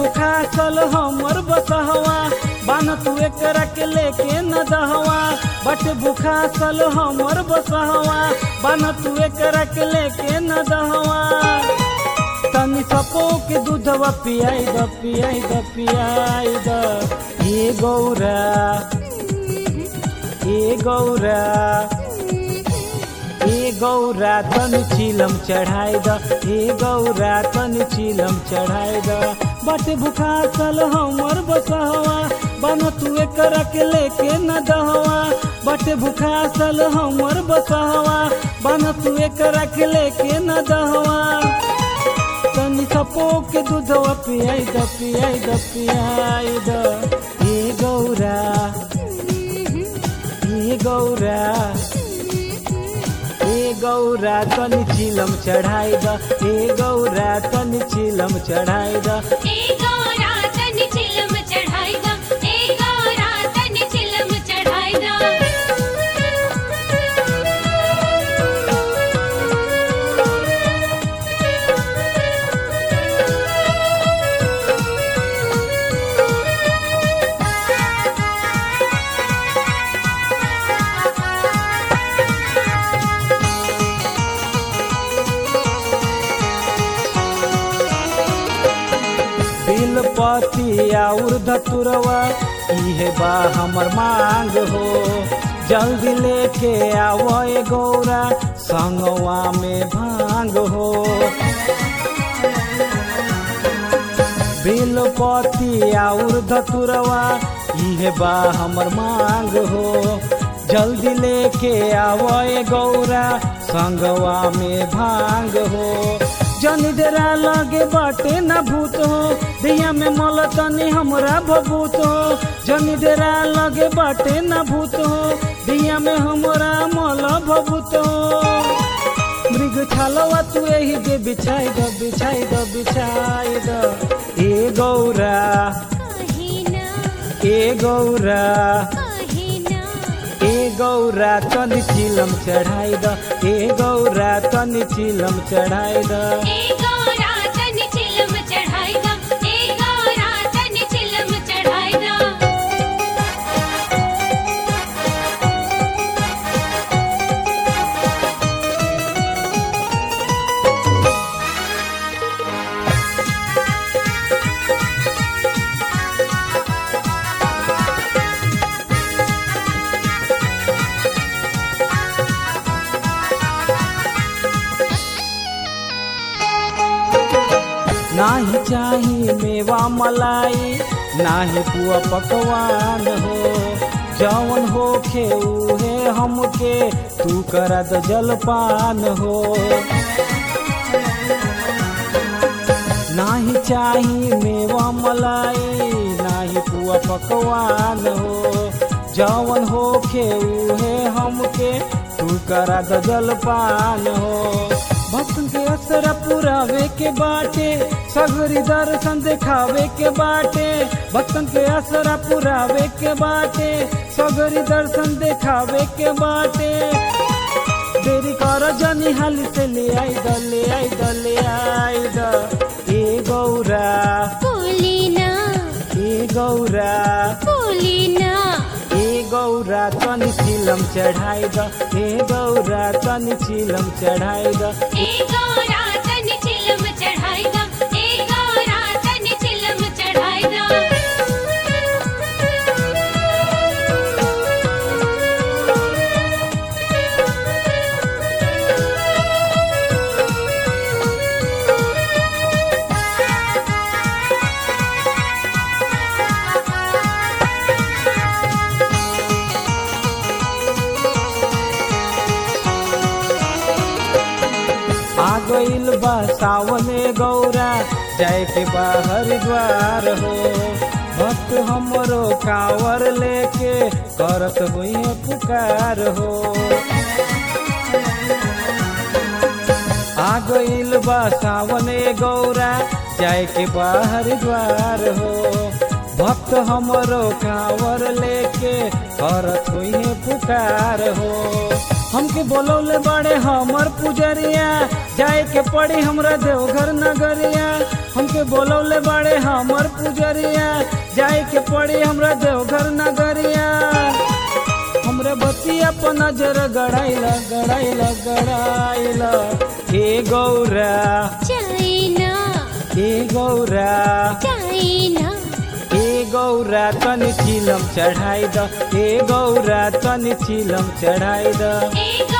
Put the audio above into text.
भूखा सल हमर बसहवा बान तू एकरा के लेके न दहवा बट भूखा सल हमर बसहवा बान तू एकरा के लेके न दहवा तनी सपो के दूधवा पियाई द पियाई द पियाई द हे गौरा हे गौरा हे गौरा तन चिलम चढ़ाई द हे गौरा तन चिलम चढ़ाई द बट भूखा सल हमर बसहवा बन तू एकरा के लेके न दहवा बट भूखा सल हमर बसहवा बन तू एकरा के लेके न दहवा तनी सपो के दूधवा पियाई द पियाई द पियाई द हे गौरा हे गौरा हे गौरा तनी चिलम चढ़ाई द हे गौरा तनी चिलम चढ़ाई द ए गौरा तन चिलम चढ़ाई दा ए गौरा तन चिलम चढ़ाई दा बिलपति और धतुरवा इहे बा हमर मांग हो जल्दी लेके आवो ए गौरा संगवा में भांग हो बिलपति और धतुरवा इहे बा हमर मांग हो जल्दी लेके आवो ए गौरा संगवा में भांग हो जनी डेरा लगे बाटे न भूत हो दिया में मल तनी हमरा भभूत हो जनी डेरा लगे बाटे न भूत हो दिया में हमरा मल भभूत हो मृग छालवा तू एही दे बिछाई द बिछाई द बिछाई द ए गौरा कहिना ए गौरा कहिना ए गौरा तनी चिलम चढ़ाई द ए गौरा तनी चिलम चढ़ाई द ए गौरा तन चिलम चढ़ाई दा ए गौरा तन चिलम चढ़ाई दा नाही चाही मेवा मलाई नाही पुआ पकवान हो जवन होखे उहे हमके तू करा द जलपान हो नाही चाही मेवा मलाई नाही पुआ पकवान हो जवन होखे उहे हमके तू करा द जलपान हो भक्तन के असर पुरावे के बाटे सगरी दर्शन देखावे के बाटे भक्तन के असर पुरावे के बाटे सगरी दर्शन देखावे के बाटे देरी कर जनी हाली से ले आई द ले आई द ले आई द ए गौरा बोलिना ए गौरा बोलिना ए गौरा तनी चिलम चढ़ाई द ए गौरा तनी चिलम चढ़ाई द ए गौरा तन चिलम चढ़ाई दा ए गौरा तन चिलम चढ़ाई दा आ गइल बा सावने गौरा जाए के बा हरिद्वार हो भक्त हमरो कांवर लेके करत हुई पुकार हो आ गइल बा सावने गौरा जाए के बा हरिद्वार हो भक्त हमरो कांवर लेके करत हुई पुकार हो हमके बोलौले बड़े हमर पुजरिया जाए के पड़ी हमरा देवघर नगरिया हमके बोलौले बड़े हमर पुजरिया जाए के पड़ी हमरा देवघर नगरिया हमरे बतिया पर नजर गड़ाइला गड़ाइला गड़ाइला हे गौरा चाइना हे गौरा चाइना हे गौरा तनि चिलम चढ़ाई द हे गौरा तनि चिलम चढ़ाई द ए